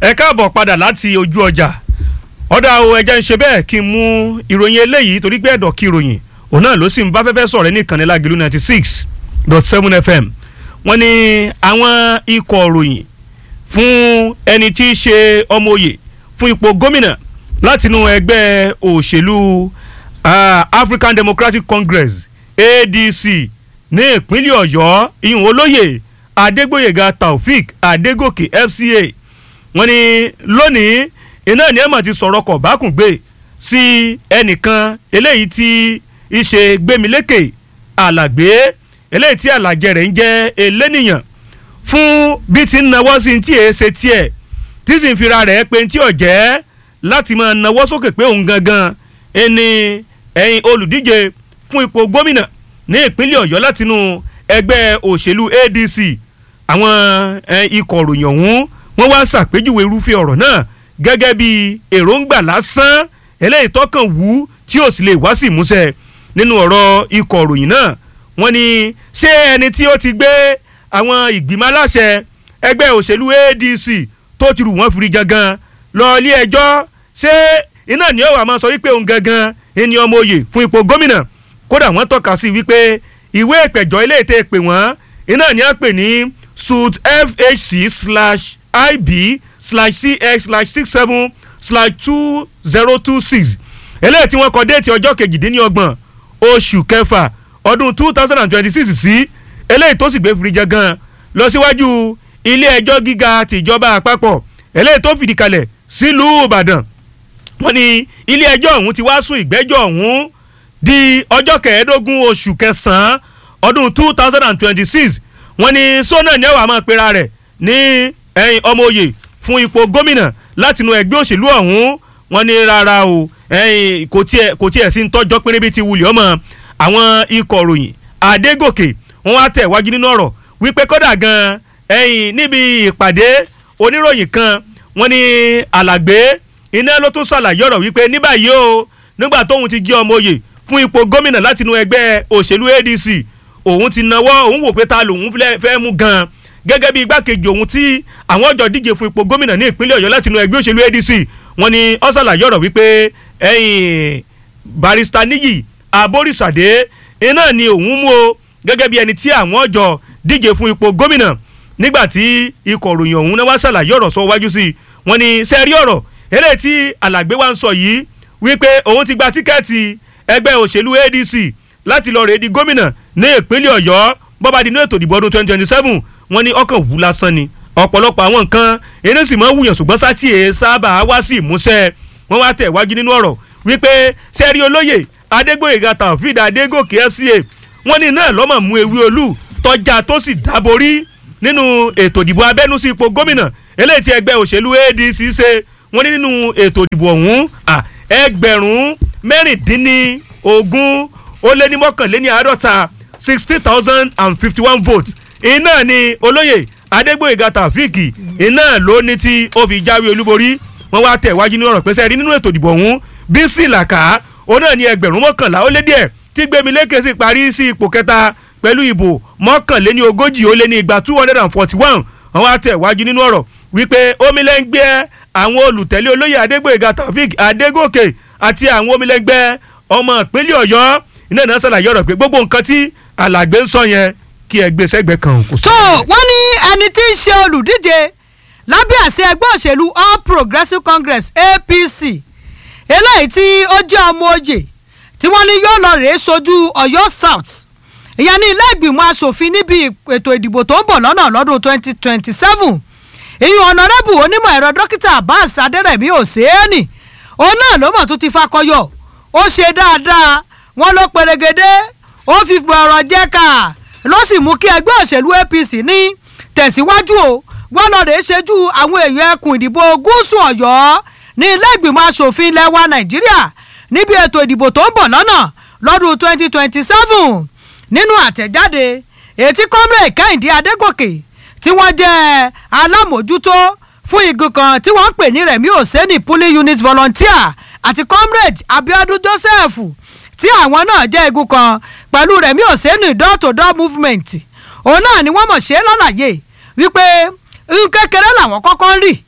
ẹ káàbọ̀ padà láti ojú ọjà ọ̀dà o ẹja ń ṣe bẹ́ẹ̀ kí n mú ìròyìn eléyìí torí pé ẹ̀dọ̀ kí ìròyìn òun náà ló sì ń bá fẹ́fẹ́ sọ̀rọ̀ ní ìkànnì lágìlú ninety six dot seven fm wọ́n ní àwọn ikọ̀ òròyìn fún ẹni tí í ṣe ọmọ òye fún ipò gómìnà látinú ẹgbẹ́ òṣèlú uh, African Democratic Congress ADC ní ìpínlẹ̀ Ọ̀yọ́ ìhùn olóyè Adégbóyèga Taofik Adégòkè FCA wọ́n ní lónìí iná ní ẹ̀mọ̀ ti sọ̀rọ̀ kọ̀ bákùngbé sí ẹnìkan eléyìí tí í ṣe gbémilékè alàgbé eléyìí tí alàjẹ rẹ̀ ń jẹ́ elénìyàn fún bí ti ń nawọ́ sí tí èé ṣe tiẹ̀ tí sì ń fira rẹ̀ pé tí ò jẹ́ láti máa nawọ́ sókè pé òun gangan ẹni ẹ̀yin olùdíje fún ipò gómìnà ní ìpínlẹ̀ Ọ̀yọ́ látinú ẹgbẹ́ òṣèlú ADC àwọn ikọ̀ òròyìn ọ̀hún wọ́n wá ṣàpèjúwe irúfẹ́ ọ̀rọ̀ náà gẹ́gẹ́ bí èròǹgbà lásán eléyìí tọkàn wú tí ò sì lè wá sí ìmúṣẹ nínú ọ̀rọ̀ ikọ̀ òròyìn náà wọ́n ní ṣé ẹni tí ó ti gbé àwọn ìgbìmọ̀ aláṣẹ ẹgbẹ́ òṣèlú ADC tó ti rù wọ́n firi jangan lọ ilé ẹjọ́ ṣé iná ni ó wà máa sọ wípé òun gangan ẹni ọmọ òye fún ipò gómìnà kódà wọ́n tọ́ka sí wípé ìwé ìpẹ̀jọ́ ilé ètè pè wọ́n iná ni a pè ní suit fhc slash ib slash cx slash six seven slash two zero two six eléyìí tí wọ́n kọ déètì ọjọ́ kejìdínlọ́gbọ̀n oṣù kẹfà ọdún two thousand and twenty six sí eléyìí tó sì gbé fìrìjẹ gan lọ síwájú ilé ẹjọ́ gíga tìjọba àpapọ̀ eléyìí tó fìdí kalẹ̀ sílùú ìbàdàn wọ́n ní ilé ẹjọ́ ọ̀hún ti wá sún ìgbẹ́jọ́ ọ̀hún di ọjọ́ kẹẹ̀ẹ́dógún oṣù kẹsàn-án ọdún two thousand and twenty six wọ́n ní sọ́nà ní ẹ̀wà máa pera rẹ̀ ní ẹ̀yìn ọmọ òye fún ipò gómìnà látinú ẹgbẹ́ òṣèlú ọ̀hún wọ́n ní rárá o ẹ̀yìn kò tiẹ̀ kò tiẹ̀ sí ń tọ́jọ́ pínrín bíi ti wulẹ̀ ọmọ àwọn ikọ̀ ròyìn Adégòkè wọ́n wá tẹ̀ wájú nínú ọ̀rọ̀ wípé kódà gan ẹ̀yìn níbi ìpàdé oníròyìn kan wọ́n ní alàgbé iná ló tún ṣàlàyé ọ̀rọ̀ wípé ní báyìí o nígbà tóun ti jẹ́ ọmọ òye fún ipò gómìnà látinú ẹgbẹ́ òṣèlú ADC òun ti nawọ́ òun wò pé ta lòun fẹ́ mú gan gẹ́gẹ́ bí igbákejì òun tí àwọn ọjọ́ díje fún ipò gómìnà ní ìpínlẹ̀ Ọ̀yọ́ látinú ẹgbẹ́ òṣèlú ADC wọ́n ní ó ṣàlàyé ọ̀rọ̀ wípé ẹ̀yìn barista níyì aborísàdé iná ni òun mú o gẹ́gẹ́ bí ẹni tí àwọn ọjọ́ díje fún ipò gómìnà nígbà tí ikọ̀ òròyìn ọ̀hún náà wá ṣàlàyé ọ̀rọ̀ sọ wájú sí i wọ́n ní sẹ́ẹ̀rí ọ̀rọ̀ eléyìí tí alàgbé wa ń sọ yìí wípé òun ti gba tíkẹ́ẹ̀tì ẹgbẹ́ òṣèlú ADC láti lọ rèé di gómìnà ní ìpínlẹ̀ Ọ̀yọ́ bọ́ba di inú ètò ìdìbò ọdún twenty twenty seven wọ́n ní ọkàn wù lásán ni ọ̀pọ̀lọpọ̀ àwọn nǹkan eré sì máa ń wùyàn ṣùgbọ́n sátì ẹ̀ sábà wá sí ìmúṣẹ wọ́n wá tẹ̀ wájú nínú ọ̀rọ̀ wípé sẹ́rí olóyè Adégbóyèga Taofeed Adégòkè FCA wọ́n ní náà lọ́mọ̀ mú ewé olú tọ́já tó sì dáborí nínú ètò ìdìbò abẹ́nú sí ipò gómìnà eléyìí tí ẹgbẹ́ òṣèlú ADC ṣe wọ́n ní nínú ètò ìdìbò ọ̀hún ẹgbẹ̀rún mẹ́rìndínlógún ó lé ní mọ́kànléní àádọ́ta sixty thousand and fifty one votes iná ni olóyè Adégbóyèga Taofeed iná ló ní tí ó fi jáwé olúborí wọ́n wá tẹ̀ wájú ní ọ̀rọ̀ pẹ́sẹ́ rí nínú ètò ìdìbò ọ̀hún Bísí Làkà ó náà ní ẹgbẹ̀rún mọ́kànlá ó lé díẹ̀ tí Gbémilékè sì parí sí ipò kẹta pẹ̀lú ìbò mọ́kànléní ogójì ó lé ní igba two hundred and forty one wọ́n wá tẹ̀ wájú nínú ọ̀rọ̀ wípé omilẹ́ngbẹ́ àwọn olùtẹ̀lé olóyè Adégbóyèga Taofeed Adégòkè àti àwọn omilẹ́ngbẹ́ ọmọ ìpínlẹ̀ Ọ̀yọ́ iná náà ṣàlàyé ọ̀rọ̀ pé gbogbo nǹkan tí alàgbé ń sọ yẹn kí ẹgbẹ́ sẹ́gbẹ́ kan kò sọ. tó wọ́n ní ẹni tí ń ṣe olùdíje lábẹ́ àṣẹ ẹgbẹ́ òṣèlú All Progressives Congress APC eléyìí tí ó jẹ́ ọmọ oyè tí wọ́n ní yóò lọ rèé sojú Ọ̀yọ́ South ìyẹn ní ilé ìgbìmọ̀ asòfin níbi ètò ìdìbò tó ń bọ̀ lọ́nà lọ́dún 2027 ìyún ọ̀nàrẹ́bù onímọ̀ ẹ̀rọ dókítà Abbas Adẹ́rẹ̀mí Òsèénì òun náà ló mọ̀ tó ti fakọyọ ó ṣe dáadáa wọ́n ló perégedé ó fi gbọ̀rọ̀ jẹ́ ká ló sì mú kí ẹgbẹ́ òṣèlú APC ní tẹ̀síwájú o wọ́n lọ rèé ṣojú àwọn èèyàn ẹkùn ìdìbò gúúsù Ọ̀yọ́ ní ilé ìgbìmọ̀ asòfin ilẹ̀ wa Nàìjíríà níbi ètò ìdìbò tó ń bọ̀ lọ́nà lọ́dún 2027 nínú àtẹ̀jáde ètí comrade Kẹ́hìndé Adégòkè tí wọ́n jẹ́ alámòjútó fún igun kan tí wọ́n ń pè ní Rẹ̀mí Òsẹ́nì pulling unit volunteer àti comrade Abiodun Joseph tí àwọn náà jẹ́ igun kan pẹ̀lú Rẹ̀mí Òsẹ́nì door to door movement òun náà ni wọ́n mọ̀ ṣe lálàyé wípé n kékeré làwọn kọ́kọ́ ń rì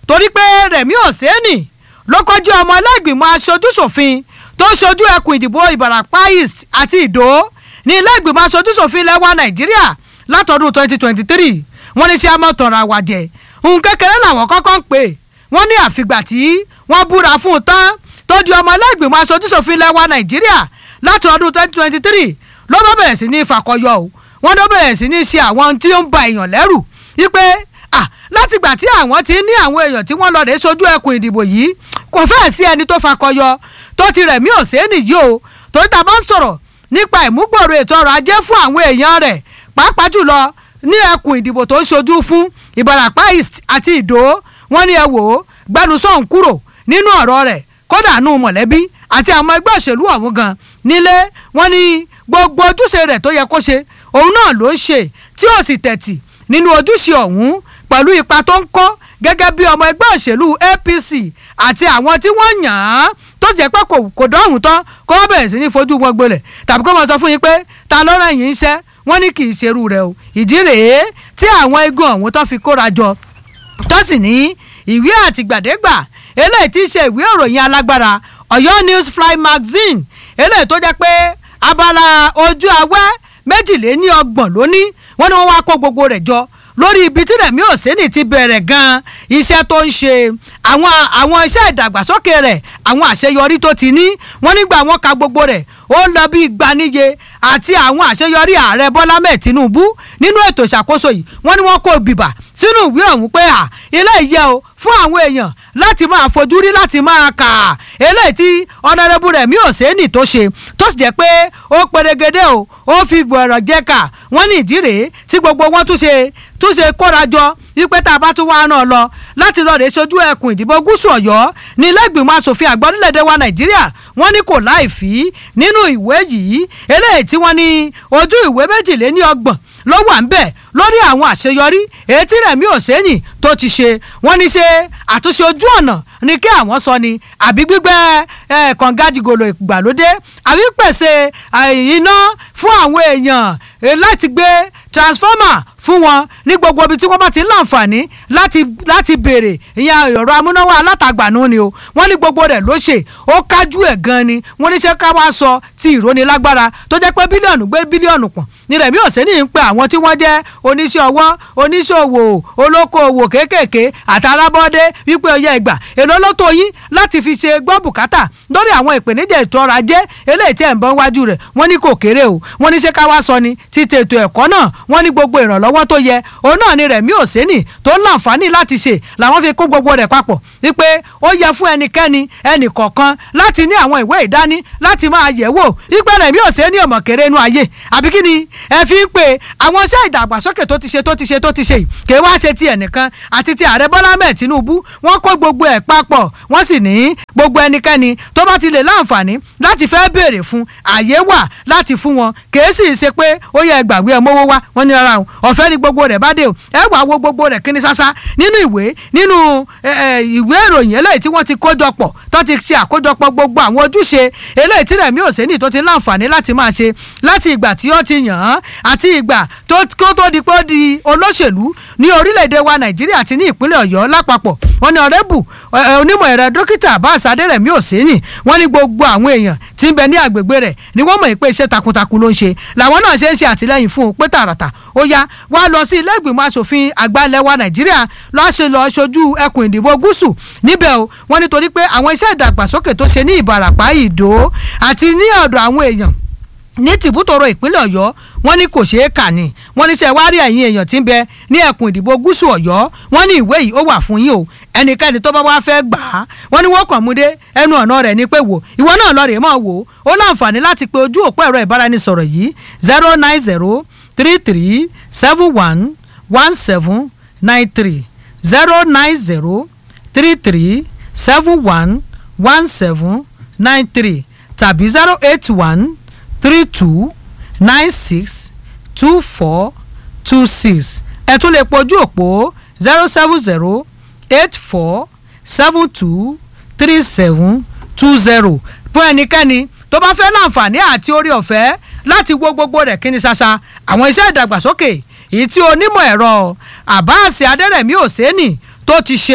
torí pé Rẹ̀mí Òsénì ló kọjú ọmọ ẹlẹ́gbìmọ̀ aṣojúṣòfin tó ń ṣojú ẹkùn ìdìbò Ìbàràpá East àti Ìdó ní ilé ìgbìmọ̀ aṣojúṣòfin lẹ́wà Nàìjíríà látọdún 2023 wọ́n ní ṣé amọ̀tànra wàjẹ́ ohun kékeré làwọn kọ́kọ́ ń pè wọ́n ní àfìgbà tí wọ́n búra fún un tán tó di ọmọ ẹlẹ́gbìmọ̀ aṣojúṣòfin lẹ́wà Nàìjíríà láti ọdún 2023 ló bá bẹ̀rẹ̀ sí ní ìfàkọyọ o wọ́n ló bẹ̀rẹ̀ sí ní ṣe àwọn tí ó ń ba èèyàn lẹ́rù wípé ah látìgbà tí àwọn ti ní àwọn èèyàn tí wọ́n lọ rèé sojú ẹkùn ìdìbò yìí kò fẹ́ẹ̀ sí ẹni tó fakọyọ tó ti Rẹ̀mí Òsénì yìí o torí ta bá ń sọ̀rọ̀ nípa ìmúgbòòrò ètò ọrọ̀ ajé fún àwọn èèyàn rẹ̀ pàápàá jùlọ ní ẹkùn ìdìbò tó ń ṣojú fún Ìbàràpá East àti Ìdó wọ́n ní ẹ wò ó gbẹnusọ̀ ń kúrò nínú ọ̀rọ̀ rẹ̀ kódà nù mọ̀lẹ́bí àti àwọn ẹgbẹ́ òṣèlú ọ̀hún gan nílé wọ́n ní gbogbo ojúṣe rẹ̀ tó yẹ kó ṣe òun náà ló ń ṣe tí ó sì tẹ̀tì nínú ojúṣe ọ̀hún pẹ̀lú ipa tó ń kó gẹ́gẹ́ bí ọmọ ẹgbẹ́ òṣèlú APC àti àwọn tí wọ́n yàn án tó jẹ́ pé kò dọ́hùn tán kó wọ́n bẹ̀rẹ̀ sí ní fojú wọn gbolẹ̀ tàbí kó wọ́n sọ fún yín pé ta ló rẹ̀ yín iṣẹ́ wọ́n ní kì í ṣerú rẹ̀ o ìdí rèé tí àwọn igun ọ̀hún tó fi kóra jọ tó sì ní ìwé àtìgbàdégbà eléyìí tí í ṣe ìwé ìròyìn alágbára Ọ̀yọ́ News Fly Magazine eléyìí tó jẹ́ pé abala ojú awẹ́ méjìléní ọgbọ̀n lóní wọ́n ní wọ́n wá kó gbogbo rẹ̀ jọ lórí ibi tí Rẹ̀mí Òsénì ti bẹ̀rẹ̀ gan-an iṣẹ́ tó ń ṣe àwọn àwọn iṣẹ́ ìdàgbàsókè rẹ̀ àwọn àṣeyọrí tó ti ní wọ́n nígbà wọ́n ka gbogbo rẹ̀ ó lọ bí ìgbaniye àti àwọn àṣeyọrí ààrẹ Bọ́lá mẹ́ẹ̀ Tinubu nínú ètò ìṣàkóso yìí wọ́n ní wọ́n kó bìbà sínú ìwé ọ̀hún pé à ilé ìyẹ́ o fún àwọn èèyàn láti máa fojú rí láti máa kà á eléyìí tí ọ̀nàrẹ́bù Rẹ̀mí Òsénì tó ṣe tó sì jẹ́ pé ó perégedé o ó fi gbọ̀rọ̀ jẹ́ kà wọ́n ní ìdí rèé tí gbogbo wọn tún ṣe tún ṣe kóra jọ wípé tá a bá tún wá náà lọ láti lọ rèé sojú ẹkùn ìdìbò gúúsù Ọ̀yọ́ ní ilé-ìgbìmọ̀ asòfin àgbà orílẹ̀-èdè wa Nàìjíríà wọ́n ní kò láì fí nínú ìwé yìí eléyìí tí wọ́n ní ojú ìwé méjìléní ọgbọ̀n ló wà ń bẹ̀ lórí àwọn àṣeyọrí èyí tí Rẹ̀mí Òsénì tó ti ṣe wọ́n ní ṣe àtúnṣe ojú ọ̀nà ní kí àwọn sọ ni àbí gbígbẹ́ kàngádìgòlò ìgbàlódé àbí pèsè iná fún àwọn èèyàn láti gbé transformer fún wọn ní gbogbo ibi tí wọ́n bá ti ń láǹfààní láti láti béèrè ìyẹn ọ̀rọ̀ amúnáwá alátagbà nù ni o wọ́n ní gbogbo rẹ̀ ló ṣe ó kájú ẹ̀ gan ni wọ́n ní ṣé ká wá sọ ti ìrónilágbára tó jẹ́ pé bílíọ̀nù gbé bílíọ̀nù pọ̀n ní Rẹ̀mí Òsénì ń pe àwọn tí wọ́n jẹ́ oníṣẹ́ ọwọ́ oníṣòwò olókoòwò kéékèèké àtàlábọ́dé wípé ọyẹ ìgbà èló ló tó yín láti fi ṣe gbọ́ bùkátà lórí àwọn ìpèníjà ètò ọrọ̀ ajé eléyìí tí ẹ̀ ń bọ́ wájú rẹ̀ wọ́n ní kò kéré o wọ́n ní ṣé ká wá sọ ni ti tètò ẹ̀kọ́ náà wọ́n ní gbogbo ìrànlọ́wọ́ tó yẹ òun náà ni Rẹ̀mí Òsénì tó ń láǹfààní láti ṣe làwọn fi kó gbogbo rẹ̀ papọ̀ wípé ó yẹ fún ẹnikẹ́ni ẹnì kọ̀ọ̀kan láti ní àwọn ìwé ìdání láti máa yẹ̀ wò wípé Rẹ̀mí Òsénì ọmọ kéré inú ayé àbí kí ni ẹ fi ń pè àwọn iṣẹ́ ìdàgbàsókè tó ti ṣe tó ti ṣe tó ti ṣe yìí kì í wá ṣe ti ẹnìkan àti ti ààrẹ Bọ́lá mẹ́ẹ̀ Tinubu wọ́n kó gbogbo ẹ̀ papọ̀ wọ́n sì ní gbogbo ẹnikẹ́ni tó bá ti lè láǹfààní láti fẹ́ béèrè fún àyè wà láti fún wọn kì í sì ṣe pé ó yẹ gbàgbé ẹ mówó wá wọ́n ní rárá o ọ̀fẹ́ ni gbogbo rẹ̀ bá dé o ẹ wàá wo gbogbo rẹ̀ kíní sásá nínú ìwé nínú ìwé ìròyìn eléyìí tí wọ́n ti kójọpọ̀ tó ti ṣe àkójọpọ̀ gbogbo àwọn ojúṣe eléyìí tí Rẹ̀mí Òsénì tó ti láǹfààní láti máa ṣe láti ìgbà tí ó ti yàn án àti ìgbà tó tó di pé ó di olóṣèlú ní orílẹ̀-èdè wa Nàìjíríà àti ní ìpínlẹ̀ Ọ̀yọ́ lápapọ̀ wọ́n ní ọ̀rẹ́bù onímọ̀ ẹ̀rọ dókítà Abbas Adérẹ̀mí Òsénì wọ́n ní gbogbo àwọn èèyàn tí ń bẹ ní àgbègbè rẹ̀ ni wọ́n mọ̀ pé iṣẹ́ takuntakun ló ń ṣe làwọn náà ṣe ń ṣe àtìlẹ́yìn fún un pé tààràtà ó yá wá lọ sí ilé ìgbìmọ̀ asòfin àgbà ilẹ̀ wa Nàìjíríà lọ́ọ́ ṣe lọ́ọ́ ṣojú ẹkùn ìdìbò gúúsù níbẹ̀ o wọ́n nítorí pé àwọn iṣẹ́ ìdàgbàsókè tó ṣe ní Ìbàràpá Ìdó àti ní ọ̀dọ̀ àwọn èèyàn ní tìbútòrò ìpínlẹ̀ Ọ̀yọ́ wọ́n ní kò ṣeé kà ní wọ́n ní ṣe wárí ẹ̀yin èèyàn tí ń bẹ ní ẹkùn ìdìbò gúúsù Ọ̀yọ́ wọ́n ní ìwé yìí ó wà fún yín o ẹnikẹ́ni tó bá wá fẹ́ gbà á wọ́n ní wọ́n kàn mú dé ẹnu ọ̀nà rẹ̀ ní pé wò ìwọ náà lọ rèé mọ̀ wò ó láǹfààní láti pe ojú òpó ẹ̀rọ ìbáraẹnisọ̀rọ̀ yìí zero nine zero three three seven one one seven nine three zero nine zero three three seven one one seven nine three tàbí zero eight one three two nine six two four two six ẹ tún lè pojú òpó zero seven zero eight four seven two three seven two zero fún ẹnikẹ́ni tó bá fẹ́ láǹfààní àti orí ọ̀fẹ́ láti wo gbogbo rẹ̀ kí ni ṣaṣa àwọn iṣẹ́ ìdàgbàsókè èyí tí onímọ̀ ẹ̀rọ Abbas Adérẹ̀mí Òsénì tó ti ṣe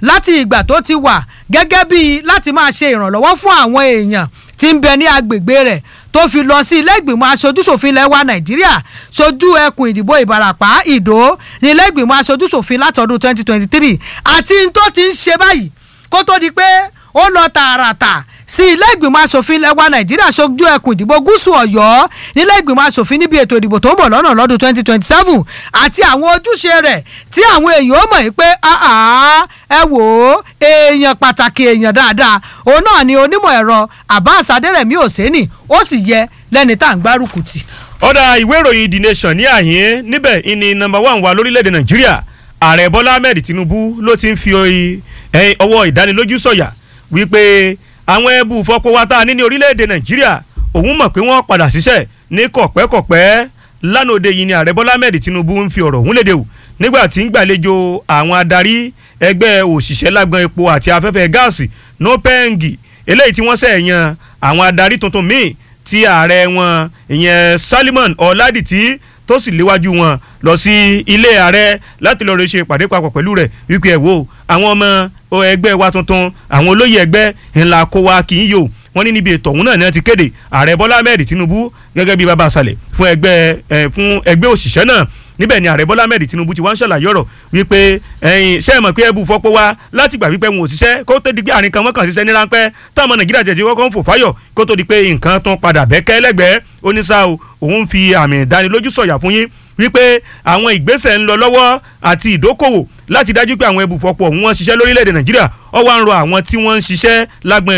láti ìgbà tó ti wà gẹ́gẹ́ bíi láti máa ṣe ìrànlọ́wọ́ fún àwọn èèyàn tí ń bẹ ní agbègbè rẹ̀ tó fi lọ sí ilé ìgbìmọ̀ aṣojúṣòfin ilẹ̀ wa nàìjíríà ṣojú ẹkùn ìdìbò ìbarapá ìdó ní ilé ìgbìmọ̀ aṣojúṣòfin látọdún 2023 àti n tó ti ń ṣe báyìí kó tó di pé ó lọ tààràtà sí ilé ìgbìmọ̀ asòfin ilẹ̀ wa nàìjíríà ṣojú ẹkùn ìdìbò gúúsù ọ̀yọ́ nílé ìgbìmọ̀ asòfin níbi ètò ìdìbò tó ń bọ̀ lọ́nà lọ́dún 2027 àti àwọn ojúṣe rẹ̀ tí àwọn èèyàn ó mọ̀ yìí pé ẹ wò ó èèyàn pàtàkì èèyàn dáadáa òun náà ni onímọ̀ ẹ̀rọ abbas adẹ́rẹ̀mí òsèǹnì ó sì yẹ lẹ́ni tá à ń gbárùkù tì. ọ̀dà ìwé ìròyìn the nation ní àyín níbẹ̀ ìní nọ́mbà one wa lórílẹ̀‐èdè nàìjíríà ààrẹ bọ́lá ahmed tinubu ló ti ń fi ọwọ́ ìdánilójú sọ̀yà wípé àwọn ẹbú fọpọwá tá a ní ní orílẹ̀-èdè nàìjíríà òun mọ̀ pé wọ́n padà ṣiṣẹ́ ní kọ̀pẹ́kọ̀pẹ́ lánàá òde yìí ni ààrẹ bọ́lá ahmed tinubu ń fi ọ̀rọ̀ òun léde o nígbà tí ń gbàlejò àwọn adarí ẹgbẹ́ òṣìṣẹ́ lágbọn epo àti afẹ́fẹ́ gáàsì nopeng eléyìí tí wọ́n ṣẹ̀ yan àwọn adarí tuntun míì tí ààrẹ wọn ìyẹn salimon ọ̀làdìtì tó sì léwájú wọn lọ sí ilé ààrẹ láti lọ́ọ́ rẹ ṣe ìpàdé papọ̀ pẹ̀lú rẹ̀ wípé ẹ̀ wò àwọn ọmọ ẹgbẹ́ wa tuntun àwọn olóyè ẹgbẹ́ ńlá kó wa kì í yò wọ́n ní níbi ètò ọ̀hún náà ni wọ́n ti kéde ààrẹ bọ́lá ahmed tinubu gẹ́gẹ́ bí baba àṣàlẹ̀ fún ẹgbẹ́ ẹ̀ fún ẹgbẹ́ òṣìṣẹ́ náà níbẹ̀ ni ààrẹ bọ́lá ahmed tinubu ti wá ń ṣàlàyé ọ̀rọ̀ wípé ẹ̀yin ṣe é mọ̀ pé ẹbú fọ́pọ́ wá láti gbà wípé wọn ò ṣiṣẹ́ kó tó di pé àárín kan wọ́n kàn ṣiṣẹ́ ní ráńpẹ́ táwọn nàìjíríà jẹ̀jẹ̀ kọ́kọ́ ń fò fáyọ̀ kó tó di pé nǹkan tún padà bẹ́kẹ́ lẹ́gbẹ̀ẹ́ oníṣà o òun fi àmì ìdánilójú sọ̀yà fún yín wípé àwọn ìgbésẹ̀ ń lọ lọ́wọ́ àti ìdókòwò láti dájú pé àwọn ẹbùfọ̀pọ̀ òun wọn ṣiṣẹ́ lórílẹ̀‐èdè nàìjíríà ó wá ń rọ àwọn tí wọ́n ń ṣiṣẹ́ lágbọn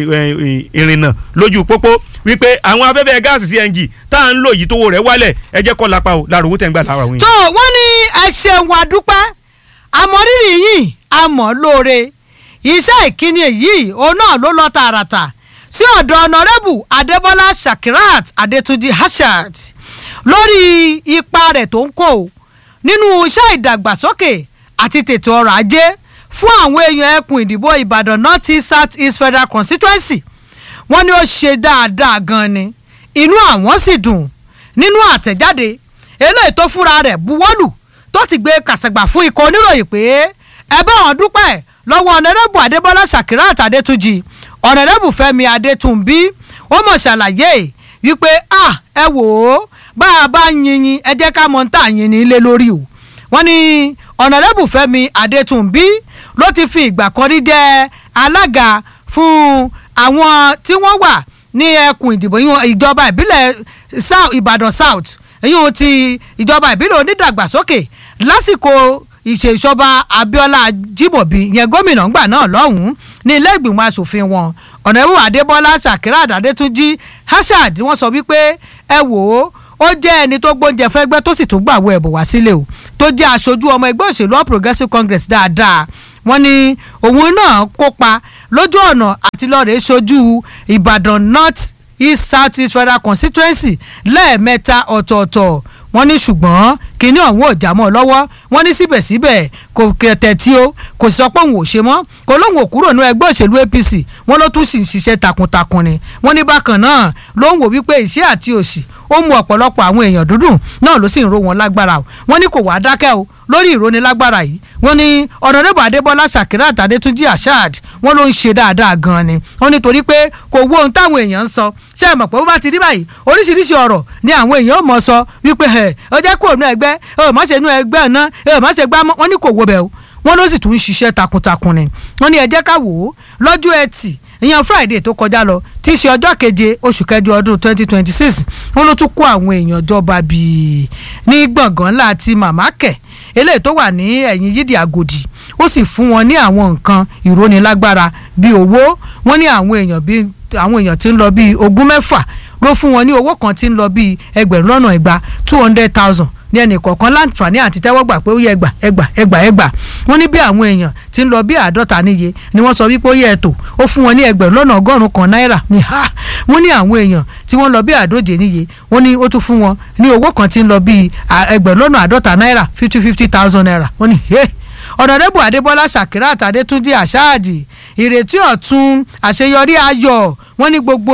ìrìnnà lójú pópó wípé àwọn afẹ́fẹ́ gáàsì cng tá à ń lò yìí tówó rẹ̀ wálẹ̀ ẹ jẹ́ kọ́ lápá o láàrú owó tẹ̀ ń gbà lára òun. tó wọ́n ní ẹ ṣeun àdúpẹ́ àmọ́rírì yìí àmọ́ lóore iṣẹ́ ìkíni yìí òun náà ló lọ tààràtà sí ọ̀dọ̀ ọ̀nàrẹ́bù adébọ́lá shakirat adétúnjì hashat lórí ipa rẹ̀ tó ń kó nínú iṣẹ́ ìdàgbàsókè àti tètò ọrọ̀ ajé fún àwọn èèyàn ẹkùn ìdìbò ìbàdàn north east south east federal constituency wọ́n ní ó ṣe dáadáa gan ni inú àwọn sì dùn nínú àtẹ̀jáde eléyìí tó fúnra rẹ̀ buwọ́lù tó ti gbé kàṣàgbà fún ikọ̀ oníròyìn pé ẹ bá wọn dúpẹ́ lọ́wọ́ ọ̀nàrẹ́bù adébọ́lá shakirat adétúnjì ọ̀nàrẹ́bù fẹ́mi adétúnbí ó mọ̀ ṣàlàyé wípé ah ẹ wò ó bá a bá yinyin ẹ jẹ́ ká mọ̀ ń tà yin ní ilé lórí o wọ́n ní ọ̀nàrẹ́bù fẹ́mi adétúnbí ló ti fi ìgbà kan rí jẹ́ alága fún àwọn tí wọ́n wà ní ẹkùn ìdìbò ìjọba ìbílẹ̀ ìbàdàn south èyí ti ìjọba ìbílẹ̀ onídàgbàsókè lásìkò ìṣèjọba abiola jimobi yẹn gómìnà ńgbà náà lọ́hùn-ún ní ilé ìgbìmọ̀ asòfin wọn ọ̀nàrẹ́bù adébọ́lá sakirat adétúnjì hashad wọ́n sọ wípé ẹ wò ó ó jẹ́ ẹni tó gbóúnjẹ fẹ́gbẹ́ tó sì tún gbàwọ́ ẹ̀bùn wá sílé o tó jẹ́ aṣojú ọmọ ẹgbẹ́ òṣèlú all progressives congress dáadáa wọ́n ní òun náà kópa lójú ọ̀nà àti lọ́ọ̀rẹ́ ṣojú ìbàdàn north east south east federal constituency lẹ́ẹ̀mẹ́ta ọ̀tọ̀ọ̀tọ̀ wọ́n ní ṣùgbọ́n kínní ọ̀hún ò já mọ́ ọ lọ́wọ́ wọ́n ní síbẹ̀síbẹ̀ kò kẹtẹ̀ tí ó kò sọ pé òun ò ṣe mọ́ kò lóun ò kúrò ní ẹgbẹ́ òṣèlú apc wọ́n ló tún sì ń ṣiṣẹ́ takuntakun ni wọ́n ní bákan náà ló ń wò wípé ìṣẹ́ àti òṣì ó mú ọ̀pọ̀lọpọ̀ àwọn èèyàn dúdùn náà ló sì ń ro wọn lágbára o wọ́n ní kò wá dákẹ́ o lórí ìrónilágbára yìí wọ́n ní ọ̀nàdébò adébọ́lá sakirat adétúnjì asad wọ́n ló ń ṣe dáadáa gan ni wọ́n ní torí pé kò wo ohun táwọn èèyàn ń sọ ṣé ẹ mọ̀ pé bó bá ti rí báyìí oríṣiríṣi ọ̀rọ̀ ni àwọn èèyàn mọ̀ sọ wípé ẹ ọ jẹ́ kó nu ẹgbẹ́ ẹ má ṣe nu ẹgbẹ́ náà ẹ má ṣe gbá mọ́ wọ́n ní kò wo bẹ́ẹ̀ o wọ́n ló sì tún ń ṣiṣẹ́ takuntakun ni wọ́n ní ẹ jẹ́ ká wò ó lọ́jọ́ ẹtì ìyẹn friday tó kọjá lọ tí í ṣe ọjọ́ keje oṣù kẹjọ ọdún twenty twenty six wọ́n ló tún kó àwọn èèyàn jọba bíi ní gbọ̀ngàn ńlá ti màmá kẹ̀ eléyìí tó wà ní ẹ̀yìn yídì àgòdì ó sì fún wọn ní àwọn nǹkan ìrónilágbára bíi owó wọ́n ní àwọn èèyàn bíi àwọn èèyàn tí ń lọ bíi ogún mẹ́fà ló fún wọn ní owó kan tí ń lọ bíi ẹgbẹ̀rún lọ́nà ẹgbàá two hundred thousand ní ẹnì kọ̀ọ̀kan láǹfààní àti tẹ́wọ́gbà pé ó yẹ ẹgbà ẹgbà ẹgbà ẹgbà wọ́n ní bí àwọn èèyàn tí ń lọ bí àádọ́ta níye ni wọ́n sọ wípé ó yẹ ẹ̀tọ́ ó fún wọn ní ẹgbẹ̀rún lọ́nà ọgọ́rùn-ún kan náírà ní ha wọ́n ní àwọn èèyàn tí wọ́n lọ bí àádóje níye wọ́n ní ó tún fún wọn ní owó kan tí ń lọ bí ẹgbẹ̀rún lọ́nà àádọ́ta náírà fifty fifty thousand naira wọ́n ní hey ọ̀nàdẹ́bù adébọ́lá sakirat adétúnjì àṣáàdì ìrètí ọ̀tun àṣeyọrí ayọ̀ wọ́n ní gbogbo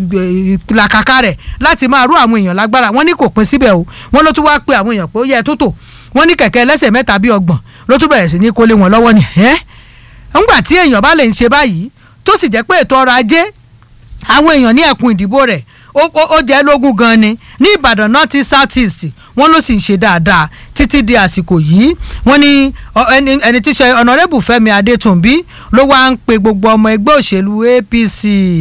ìlàkàkà rẹ̀ láti máa rú àwọn èèyàn lágbára wọ́n ní kò pín síbẹ̀ o wọ́n ló tún wá pe àwọn èèyàn pé ó yẹ tó tò wọ́n ní kẹ̀kẹ́ ẹlẹ́sẹ̀ mẹ́ta bíi ọgbọ̀n ló tún bẹ̀rẹ̀ sí ní kólé wọn lọ́wọ́ ni ẹ́ ńgbà tí èèyàn bá lè ń ṣe báyìí tó sì jẹ́ pé ètò ọrọ̀ ajé àwọn èèyàn ní ẹkùn ìdìbò rẹ̀ ó- ó ó jẹ́ lógún gan ni ní ìbàdàn north east south east wọ́n ló sì ń ṣe dáadáa títí di àsìkò yìí wọ́n ní ọ- ẹni ẹni tí í ṣe ọ̀nàrẹ́bù fẹ́mi adétúnbí ló wá ń pe gbogbo ọmọ ẹgbẹ́ òṣèlú apc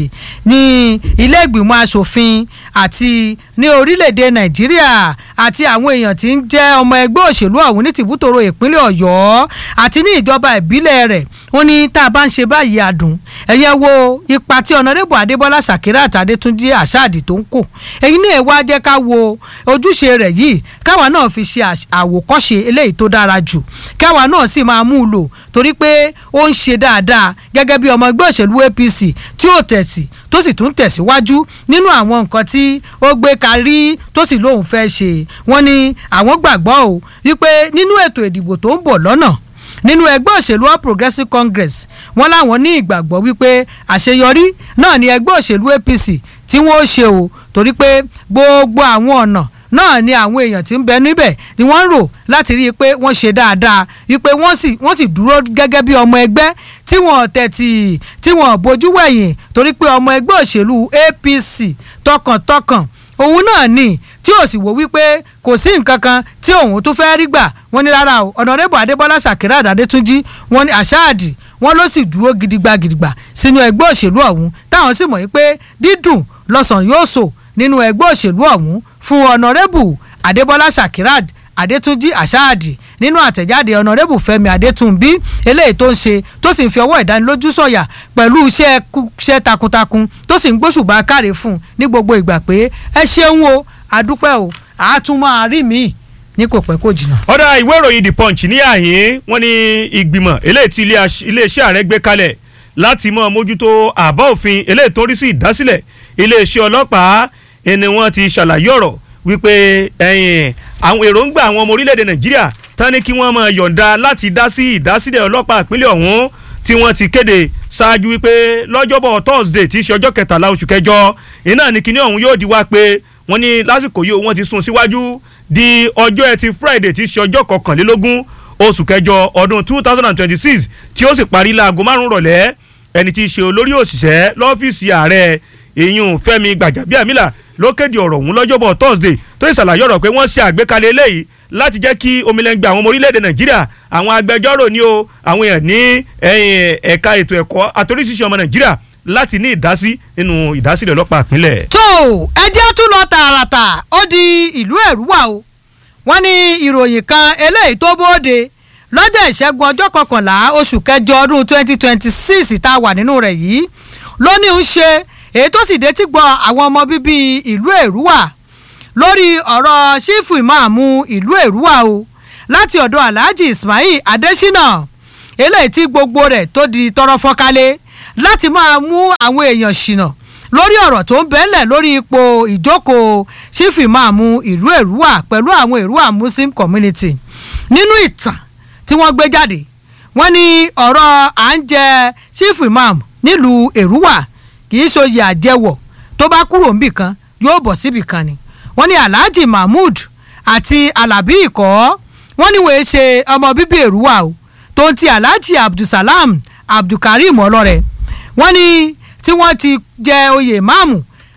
ní ilé ìgbìmọ̀ asòfin àti ní orílẹ̀-èdè nàìjíríà àti àwọn èèyàn tí ń jẹ́ ọmọ ẹgbẹ́ òṣèlú ọ̀hún ní tìbútòrò ìpínlẹ̀ ọ̀yọ́ àti ní ìjọba ìbílẹ̀ rẹ̀ wọ́n ní tá a bá ń ṣe báyìí àdùn ẹ̀yẹ wo ipa tí ọ̀nàdẹ́bù adébọ́lá ṣàkírà àtàdétúnjì àṣàdì tó ń kò èyí ní èèwọ̀ jẹ́ ká wo ojúṣe rẹ̀ yìí káwa náà fi ṣe àṣ- àwòkọ́ṣe eléyìí tó dára jù káwa náà sì máa mú un lò torí pé ó ń ṣe dáadáa gẹ́gẹ́ bí ọmọ ẹgbẹ́ òṣèlú apc tí ó tẹ̀sí tó sì tún tẹ̀síwájú nínú àwọn nǹkan tí ó gbé karí tó sì lóun fẹ́ ṣe wọ́n ní àwọn gbàgbọ́ o wípé nínú ètò ìdìbò tó ń bọ̀ lọ́nà nínú ẹgbẹ́ òṣèlú all progressives congress wọ́n láwọn ní ìgbàgbọ́ wípé àṣeyọrí náà ni ẹgbẹ́ òṣèlú apc tí wọ́n ó ṣe o torí pé gbogbo àwọn ọ̀nà náà ni àwọn èèyàn tí ń bẹ níbẹ̀ ni wọ́n ń rò láti rí i pé wọ́n ṣe dáadáa wípé wọ́n sì wọ́n sì dúró gẹ́gẹ́ bí ọmọ ẹgbẹ́ tí wọ́n tẹ̀tì tí wọ́n bójú wẹ̀yìn torí pé ọmọ ẹgbẹ́ òṣèlú apc tọkàntọkàn òun náà ni tí ò sì wò wípé kò sí nǹkan kan tí òun tún fẹ́ rí gbà wọ́n ní rárá o ọ̀nàrẹ́bù adébọ́lá ṣàkírà àdàdétúnjì wọ́n ní àṣáàdì wọ́n ló sì dúró gidigba gidigba sínú ẹgbẹ́ òṣèlú ọ̀hún táwọn sì mọ̀ wípé dídùn lọ́sàn yóò sò nínú ẹgbẹ́ òṣèlú ọ̀hún fún ọ̀nàrẹ́bù adébọ́lá ṣàkírà adétúnjì àṣáàdì nínú àtẹ̀jáde ọ̀nàrẹ́bù fẹ́mi adétúnbí eléyìí tó ń ṣe tó sì ń fi ọwọ́ ìdánilójú sọ̀yà pẹ̀lú iṣẹ́ kú- iṣẹ́ takuntakun tó sì ń gbóṣùbà káre fún un ní gbogbo ìgbà pé ẹ ṣeun o àdúpẹ́ o àátún máa rí mi ní kò pẹ́ kò jìnnà. ọ̀dà ìwé ìròyìn the punch ní àyín wọ́n ní ìgbìmọ̀ eléyìí tí ilé aṣ- iléeṣẹ́ ààrẹ gbé kalẹ̀ láti mọ́ mójútó àbá òfin eléyìí tó ń rí sí ìdásílẹ̀ iléeṣẹ́ ọlọ́pàá ẹni wọ́n ti ṣàlàyé ọ̀rọ̀ wípé ẹ̀yìn àwọn èròǹgbà àwọn ọmọ orílẹ̀-èdè nàìjíríà tán ní kí wọ́n máa yọ̀ǹda láti dá sí ìdásílẹ̀ ọlọ́pàá ìpínlẹ̀ ọ̀hún tí wọ́n ti kéde ṣáájú wípé lọ́jọ́bọ̀ thursday tí í ṣe ọjọ́ kẹtàlá oṣù kẹjọ iná ní kíní ọ̀hún yóò di wá pé wọ́n ní lásìkò yìí wọ́n ti sún síwájú di ọjọ́ ẹtì friday tí í ṣe ọjọ́ kọkànlélógún oṣù kẹjọ ọdún two thousand and twenty-six tí ó sì parí láago márùn-ún rọ̀lẹ́ ẹni tí í ṣe olórí òṣìṣẹ́ lọ́fíìsì ààrẹ ìyún fẹ́mi gbàjàbíàmílà ló kéde ọ̀rọ̀ ọ̀hún lọ́jọ́bọ̀ thursday tó sì ṣàlàyé ọ̀rọ̀ pé wọ́n ṣe àgbékalẹ̀ eléyìí láti jẹ́ kí omilẹ́ngbẹ àwọn ọmọ orílẹ̀-èdè nàìjíríà àwọn agbẹjọ́rò ní o àwọn èèyàn ní ẹ̀yìn ẹ̀ka ètò ẹ̀kọ́ àtòríṣiṣẹ́ ọmọ nàìjíríà láti ní ìdásí nínú ìdásílẹ̀ ọlọ́pàá ìpínlẹ̀. tó ẹjẹ́ tún lọ tààràtà ó di ìlú ẹ̀rúwà o wọ́n ní ìròyìn kan eléyìí tó bóde lọ́jọ́ ìṣẹ́gun ọjọ́ kọkànlá oṣù kẹjọ ọdún twenty twenty six tá a wà nínú rẹ̀ yìí ló ní ń ṣe èyí tó sì dé tí gbọ́ àwọn ọmọ bíbí ìlú ẹ̀rúwà lórí ọ̀rọ̀ sífù ìmáàmù ìlú èrúwà o láti ọ̀dọ̀ alhaji ismail adesina eléyìí tí gbogbo rẹ̀ tó di tọrọ fọ́nkálẹ̀ láti máa mú àwọn èèyàn ṣìnà lórí ọ̀rọ̀ tó ń bẹ́lẹ̀ lórí ipò ìjókòó sífù ìmáàmù ìlú èrúwà pẹ̀lú àwọn èrúwà muslim community nínú ìtàn tí wọ́n gbé jáde wọ́n ní ọ̀rọ̀ à ń jẹ sífù ìmáàmù nílùú èrúwà kì í ṣòye àjẹwọ̀ tó bá kúrò níbì kan yóò bọ̀ síbì kan ni wọ́n ní alhaji mahmood àti alabi ikọ̀ wọ́n ní wọ́n ṣe ọmọ bíbí èrúwà o tó ń ti alhaji abdulsalam abdulkareem ọlọ́rẹ̀ wọ́n ní tí wọ́n ti jẹ oyè máàmù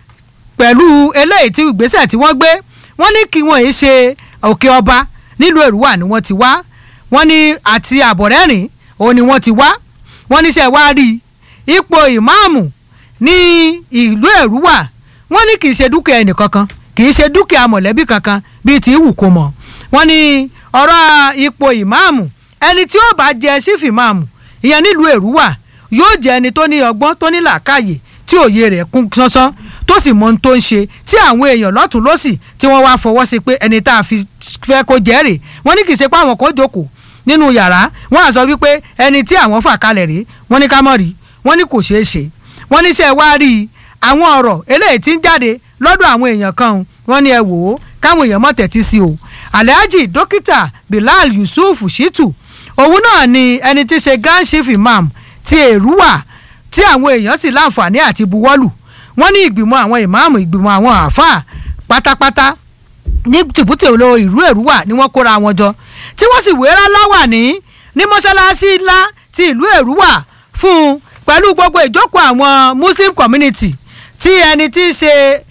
pẹ̀lú eléyìí tí ìgbésẹ̀ tí wọ́n gbé wọ́n ní kí wọ́n yìí ṣe òkè ọba nílùú èrúwà ni wọ́n ti wá wọ́n ní àti àbọ̀rẹ́rìn òun ni wọ́n ti wá wọ́n níṣẹ́ wá rí ipò ìmáàmù ní ìlú èrúwà wọ́n ní kì í ṣe dúkìá ẹnìkankan kì í ṣe dúkìá mọ̀lẹ́bí kankan bíi ti wù kó mọ̀ wọ́n ní ọ̀rọ̀ ipò ìmáàmù ẹni tí ó bá jẹ sífì máàmù ìyẹn nílùú èrúwà yóò jẹ ẹni tó ní ọgbọ́n tó ní làákàyè tí òye rẹ̀ kún sánsán tó sì mọ ohun tó ń ṣe tí àwọn èèyàn lọ́tún lọ́sì tí wọ́n wá fọwọ́ sí pé ẹni tá a fi fẹ́ kó jẹ́ rè wọ́n ní kì í ṣe pé àwọn kan jókòó nínú yàrá wọ́n á sọ wípé ẹni tí àwọn fà kalẹ̀ rèé wọ́n ní ká mọ̀ rí wọ́n ní kò ṣeé ṣe wọ́n ní sẹ́ wá rí i àwọn ọ̀rọ̀ eléyìí tí ń jáde lọ́dọ̀ àwọn èèyàn kan wọ́n ní ẹ wò ó káwọn èèyàn mọ̀ tẹ̀tí sí o alhaji dókítà bilal yusuf shitu òun náà ni ẹni tí í ṣe grand chief imam ti èrúwà tí àwọn èèyàn sì láǹfààní àti buwọ́lù wọ́n ní ìgbìmọ̀ àwọn ìmáàmù ìgbìmọ̀ àwọn àáfàá pátápátá ní tìbútì olówó ìlú èrúwà ni wọ́n kóra wọn jọ tí wọ́n sì wéra láwà ní ní mọ́ṣáláṣí ńlá ti ìlú èrúwà fún un pẹ̀lú gbogbo ìjókòó àwọn muslim community tí ẹni tí í ṣe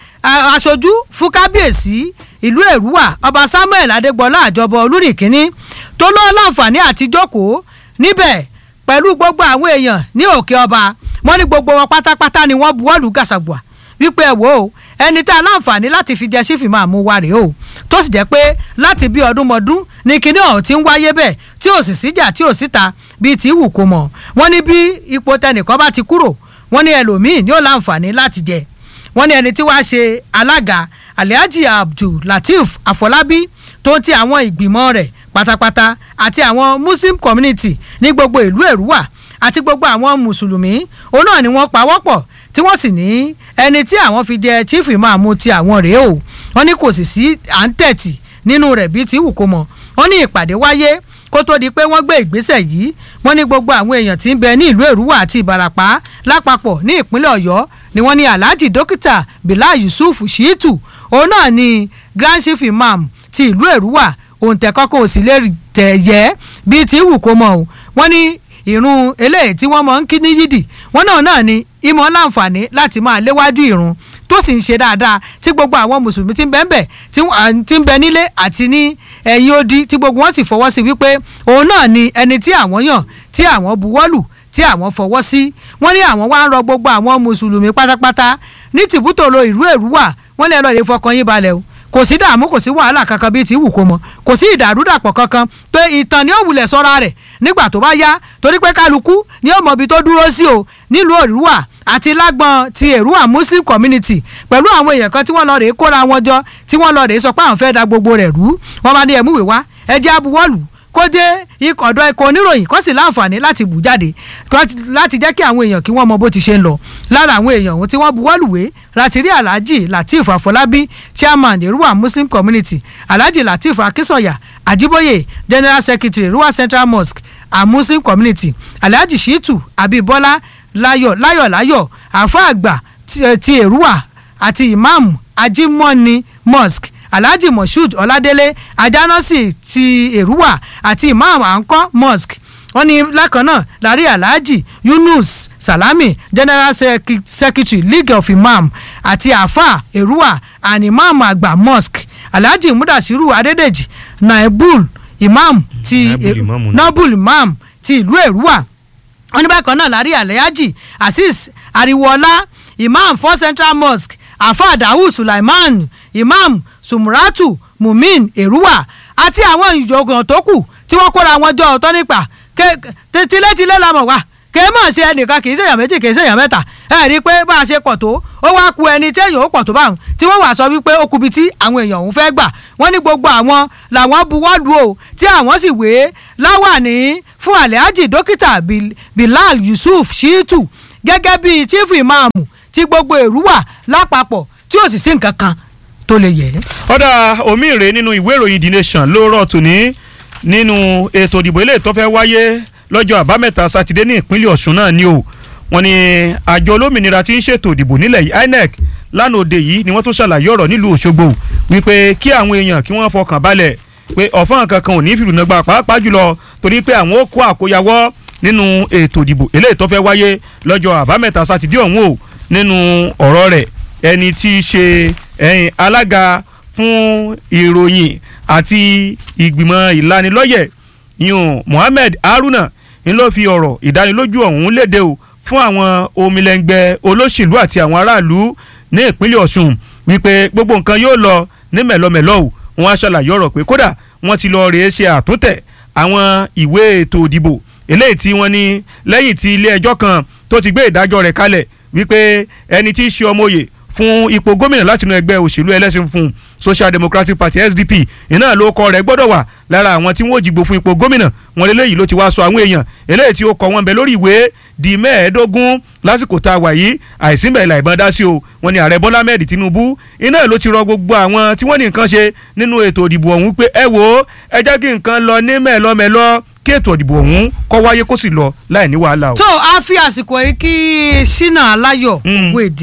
a- aṣojú fún kábíyèsí ìlú èrúwà ọba samuel adégbọlá àjọbọ olúrìnkínní tó lọ́ láǹfààní àti jókòó níbẹ̀ pẹ̀lú gbogbo àwọn èèyàn ní òkè ọba wọ́n ní gbogbo wọn pátápátá ni wọ́n buwọ́lù gàṣàgbà wípé ẹ wò ó ẹni tá a láǹfààní láti fi jẹ sífì máa mú wa rèé o tó sì jẹ́ pé láti bí ọdún mọ́dún ní kinní ọ̀hún ti ń wáyé bẹ́ẹ̀ tí ò sì síjà tí ò síta bíi tí wù kó mọ̀ wọ́n ní bí ipò tẹnìkan bá ti kúrò wọ́n ní ẹlòmíì ní ó láǹfààní láti jẹ wọ́n ní ẹni tí wàá ṣe alága alhaji abdul lateef afọlábí tó ti àwọn ìgbìmọ̀ rẹ̀ pátápátá àti àwọn muslim community ní gbogbo ìlú èrúwà àti gbogbo àwọn mùsùlùmí òun náà ni wọ́n pawọ́pọ̀ tí wọ́n sì ní ẹni tí àwọn fi jẹ chief imam ti àwọn rèé o wọ́n ní kò sì sí à ń tẹ̀tì nínú rẹ̀ bíi tí wù kó mọ̀ wọ́n ní ìpàdé wáyé kó tó di pé wọ́n gbé ìgbésẹ̀ yìí wọ́n ní gbogbo àwọn èèyàn tí ń bẹ ní ìlú èrúwà àti ìbarapá lápapọ̀ ní ìpínlẹ̀ ọ̀yọ́ ni wọ́n ní alhaji dókítà bilal yusuf shiitu òun náà ni grand chief imam ti ìlú èrúwà òǹtẹ̀ kọ́kọ́ ò sì lè tẹ̀ yẹ bíi tí wù kó mọ̀ o wọ́n ní ìrun eléyìí tí wọ́n mọ̀ ń kí ní yídì wọ́n náà náà ni ìmọ̀ láǹfààní láti máa léwájú ìrun tó sì ń ṣe dáadáa tí gbogbo àwọn mùsùlùmí ti ń bẹ ń bẹ tí wọ́n- à, tí ń bẹ nílé àti ní ẹ̀yìn odi tí gbogbo wọn sì fọwọ́ sí wípé òun náà ni ẹni tí àwọn yàn tí àwọn buwọ́lù tí àwọn fọwọ́ sí wọ́n ní àwọn wá ń rọ gbogbo àwọn mùsùlùmí pátápátá ní tìbútòrò ìlú èrúwà wọ́n lè lọ rè fọkàn yín balẹ̀ o kò sí dààmú kò sí wàhálà kankan bíi ti wù kó mọ kò sí ìdàrúdàpọ̀ kankan pé ìtàn ni ó wulẹ̀ sọ́ra rẹ̀ nígbà tó bá yá torí pé kálukú ni ó mọ ibi tó dúró sí o nílùú òrùwà àti lágbọn ti èrúwà muslim community pẹ̀lú àwọn èèyàn kan tí wọ́n lọ rèé kóra wọn jọ tí wọ́n lọ rèé sọ pé àwọn fẹ́ da gbogbo rẹ̀ rú wọ́n bá ní ẹ̀múwèé wá ẹ jẹ́ abuwọ́lù kó dé ikọ̀ ọ̀dọ́ ikọ̀ oníròyìn kó sì láǹfààní láti bù jáde kó- láti jẹ́ kí àwọn èèyàn kí wọ́n mọ bó ti ṣe ń lọ lára àwọn èèyàn ohun tí wọ́n buwọ́lùwé láti rí alhaji lateef afọlábí chairman èrúwà muslim community alhaji lateef akínsọ̀yà àjíbóyè general secretary èrúwà central mosque and muslim community alhaji shitu abibola láyọ̀ láyọ̀ láyọ̀ àfa àgbà ti- eh, ti èrúwà àti imam ajimoni mosque alhaji moshood ọládélé ajánásì ti èrúwà àti imam ankọ mosque wọ́n ní lákan náà lárí alhaji yunus salami general Sec- secretary league of imam àti afa èrúwà and imam àgbà mosque alhaji mudasiru adédèjì naibul imam ti Naibul imam náà. nobul imam ti ìlú èrúwà wọ́n ní bákan náà lárí alhaji azeez ariwoọlá imam for central mosque afa dawud sulaiman imam sumuratu mumin eruwa àti àwọn ìjọgàn tó kù tí wọ́n kóra wọn jọ ọ̀tọ̀ nípa tilétilé la mọ̀ wá kì í mọ̀ sí ẹnìkan kì í ṣèyàn méjì kì í ṣèyàn mẹ́ta ẹ rí i pé bá a ṣe pọ̀ tó ó wá ku ẹni téèyàn ó pọ̀ tó báwọn tí wọ́n wà sọ wípé ó kubi tí àwọn èèyàn òun fẹ́ gbà wọ́n ní gbogbo àwọn làwọn buwọ́lù o tí àwọn sì wé láwàní fún alhaji dókítà Bil- bilal yusuf shitu gẹ́gẹ́ bíi chief imam tí gbogbo èrú wà lápapọ̀ tí ò sì sí nǹkan kan tó lè yẹ. ọ̀dà omi ìrè nínú ìwé ìròyìn the nation ló rọ̀ tòní nínú ètò ìdìbò ilé tó fẹ́ wáyé lọ́jọ́ àbámẹ́ta sátidé ní ìpínlẹ̀ ọ̀ṣun náà ni o wọ́n ní àjọ olómìnira tí ń ṣètò ìdìbò nílẹ̀ yìí inec lánàá òde yìí ni wọ́n tún ṣàlàyé ọ̀rọ̀ nílùú òṣogbo wípé kí àwọn èèyàn kí wọ́n fọkàn balẹ̀ pé ọ̀fọ́n kankan ò ní fìrùnàgbà pàápàá jùlọ torí pé àwọn ó kó àkóyawọ́ nínú ètò ìdìbò eléyìí tó fẹ́ wáyé lọ́jọ́ àbámẹ́ta sátidé ọ̀hún o nínú ọ̀rọ̀ rẹ̀ ẹni tí í ṣe ẹ̀yìn alága fún ìròyìn àti ìgbìmọ̀ ìlanilọ́yẹ̀ yun Mohammed Haruna ń ló fi ọ̀rọ̀ ìdánilójú ọ̀hún léde o fún àwọn omilẹ̀ngbẹ́ olóṣèlú àti àwọn aráàlú ní ìpínlẹ̀ Ọ̀ṣun wípé gbogbo nǹkan yóò lọ ní mẹ̀lọmẹ̀lọ o wọ́n á ṣàlàyé ọ̀rọ̀ pé kódà wọ́n ti lọ rèé ṣe àtúntẹ̀ àwọn ìwé ètò ìdìbò eléyìí tí wọ́n ní lẹ́yìn tí ilé ẹjọ́ kan tó ti gbé ìdájọ́ rẹ̀ kalẹ̀ wípé ẹni tí í ṣe ọmọye fún ipò gómìnà látinú ẹgbẹ́ òṣèlú ẹlẹ́sìn fún Social Democratic Party SDP iná ló kọ rẹ̀ gbọ́dọ̀ wà lára àwọn tí wọ́n jìgbò fún ipò gómìnà wọn lélẹ́yìí ló ti wá sọ àwọn èèyàn eléyìí tí ó kọ wọn bẹ lórí ìwé di mẹ́ẹ̀ẹ́dógún lásìkò tá a wà yìí àìsínbẹ̀ ìlà ìbọn dá sí o wọn ni ààrẹ Bọ́lá Ahmed Tinubu iná ló ti rọ gbogbo àwọn tí wọ́n ní nǹkan ṣe nínú ètò ìdìbò ọ̀hún pé ẹ wò ó ẹ jẹ́ kí nǹkan lọ ní mẹ́ẹ̀lọ́mẹ́lọ́ kí ètò ìdìbò ọ̀hún kó wáyé kó sì lọ láì ní wàhálà o. tó a fi àsìkò yìí kí Ṣínà Aláyọ̀ Mm. ògùn èdè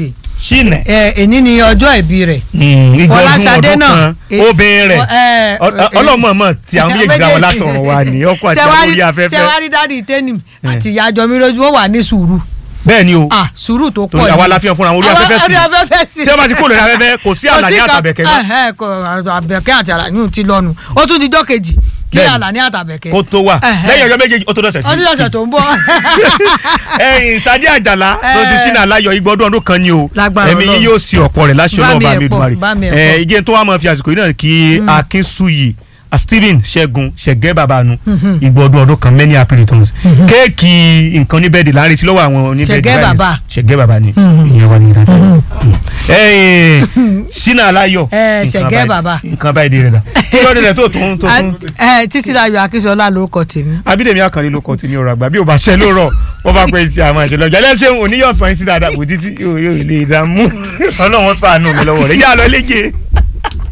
ṣìnà ẹ èní ni ọjọ́ ìbí rẹ̀ ìgbọ̀dún Fọláṣadé ọdún náà, kan e- obìnrin rẹ̀ ẹ, Ọ- ẹ, ọlọ́mọọmọ tí àwọn méjèèjì dáwọ́ méjèèjì. látọ̀run wa ní ọkọ̀ àti Ṣé wá àwọn rí- orí ṣé afẹ́fẹ́ wá rí dáàdi tẹ́nìm àti ìyá àjọmí lójú ó wà ní sùúrù bẹ́ẹ̀ ni o ah sùúrù tó pọ̀ torí àwa la fi hàn fúnra wọn orí Àwa- afẹ́fẹ́ sí orí afẹ́fẹ́ sí tí wọ́n bá ti kó lórí afẹ́fẹ́ kò sí àlàní kan- àtàbẹ̀kẹ́ mọ́ ẹhẹ́, kò àbẹ̀kẹ́ àti àlàní ti lọ́nu ó tún di jọ́ kejì kí Bẹ́ẹ̀ni. àlàní àtàbẹ̀kẹ́ kó tó wà Ẹhẹ́. lẹ́yìn ọjọ́ méjèèjì ó tó dọ̀sẹ̀ sí ọdún lọ́sẹ̀ tó ń bọ̀ ẹ̀yin Sàdí Àjàlá tó ti sínú aláyọ̀ igbọdún ọdún kan ni o Lágbára ẹ̀mí yín Ọlọ́run. yóò sí ọ̀pọ̀ rẹ̀ láṣẹ Bá mi ọlọ́ọ̀bá ẹ̀ mi pọ̀, dùmarè bá mi ẹ̀ pọ̀. ẹ̀ ìjẹ́ tó wà máa fi àsìkò yìí náà kí Akínṣúyì Stephen Ṣẹ́gun Ṣẹ̀gẹ́ babanu igbọdún ọdún kan many happy returns kéèkì nǹkan níbẹ̀dì láàrin tí lọ́wọ́ àwọn oníbẹ̀dì Ṣẹ̀gẹ́ báyìí. bàbá. Ṣẹ̀gẹ́ bàbá ni ìyẹn wà ní ìdájọ́ ẹ̀yin sínú aláyọ̀ Ẹ̀, nǹkan Ṣẹ̀gẹ́ báyìí- bàbá. nǹkan báyìí di rẹ̀ dà kí ló dé rẹ̀ tó tún tó tún ẹ títí láyọ̀ akínsọ́lá lórúkọ tèmi abídèmí àkànlé ló kọ tí ní ọ̀rọ̀ àgbà bí o bá ṣe ló rọ wọ́n bá pẹ́ tí a máa ṣe lọ́jọ́ ẹlẹ́ṣẹ̀ oníyọ̀sán yín sí dáadáa kò títí yóò yóò lè dààmú ọlọ́run ṣàánú mi lọ́wọ́ rẹ̀ yá lọ léje.